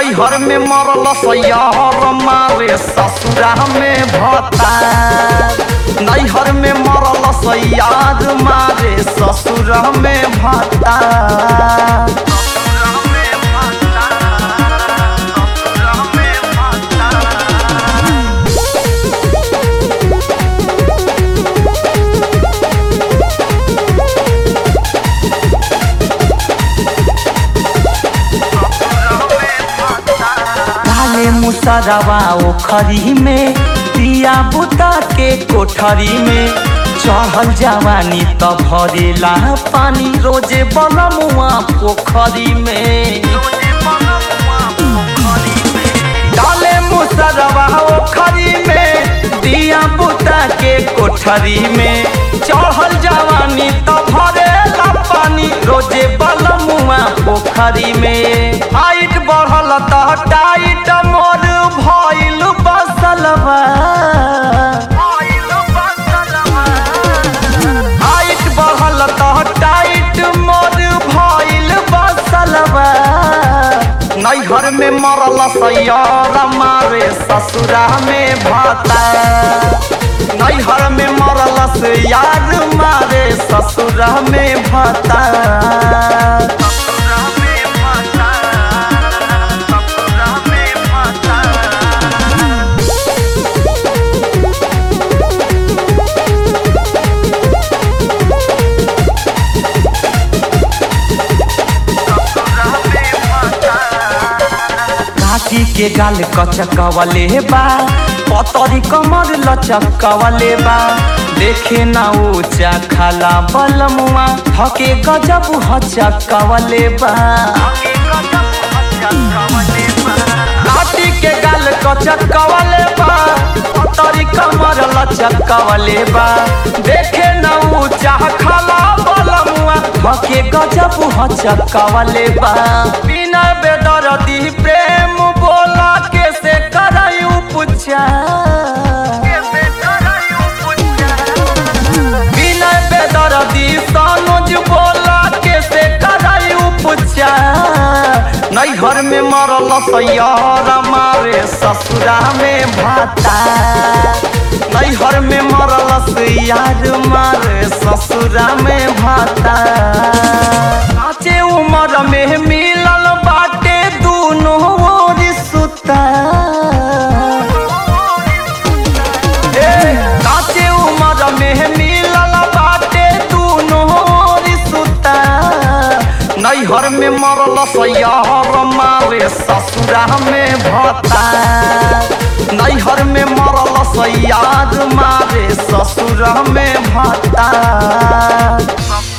नैहर में मरल सैहर मारे ससुरा में भता नैहर में मरल सैयाद मारे ससुरा में भता काले मुसरवा ओखरी में दिया बुता के कोठरी में चढ़ल जवानी त भरेला पानी रोजे बनमुआ पोखरी में डाले मुसरवा ओखरी में दिया बुता के कोठरी में चढ़ल जवानी त भरेला पानी रोजे बलमुआ पोखरी में हाइट बढ़ल त टाइट मोर भइल बसलवा हाइट बढ़ल त टाइट मोर भइल बसलवा नैहर में मरल सैयार मारे ससुरा में भाता नैहर में मरल से यार मारे ससुरा में भाता काकी के गाल कचकवले बा पतरी कमर लचकवले बा देखे ना ऊंचा खाला बलमुआ थके गजब हचकवले बा काकी के गाल कचकवले बा पतरी कमर लचकवले बा देखे ना ऊंचा खाला बलमुआ थके गजब हचकवले बा बिना बेदरदी प्रेम बोला कैसे करायू पुछा बिना बेदरदी सानुज बोला कैसे करायू पुछा नैहर में मरल सैयार मारे ससुरा में भाता नैहर में मरल सैयार मारे ससुरा में भाता काचे उमर में मिलल बाटे दूनो ओर सुता ए, काचे उमर में मिलल बाटे दूनो ओर सुता नैहर में मरल सैयार मारे ससुरा में भता नैहर में मरल सैयाद मारे ससुरा में भता